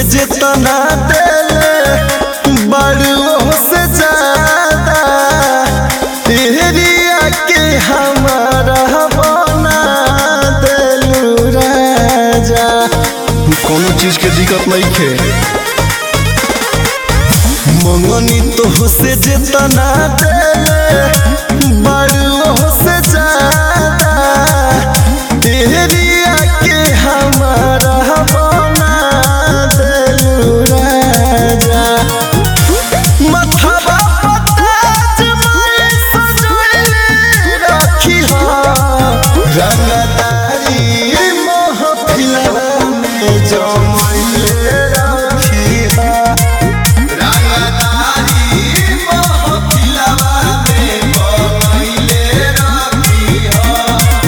जितना देले बड़ुओं से ज्यादा एरिया के हमारा बना देलू राजा कोनो चीज के दिक्कत नहीं खे मंगनी तो से जितना देले बड़ुओं से ज्यादा एरिया के हमारा बना देलू राजा मथवा पताज मारे सजोले रखी हो रंगदारी महफिलवा में जमैले रखी हो रंगदारी महफिलवा में जमैले रखी हो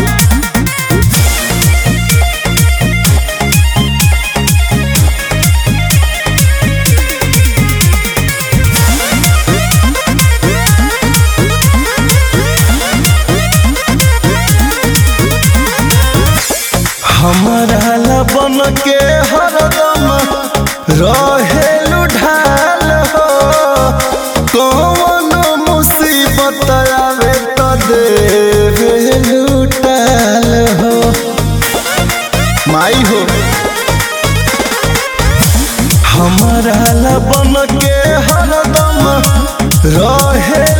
हमारा लबन के हरदम रहेलु ढाल हो कौन मुसीबत आवे त देवेलु टाल हो माई हो हमारा लबन के हरदम रहे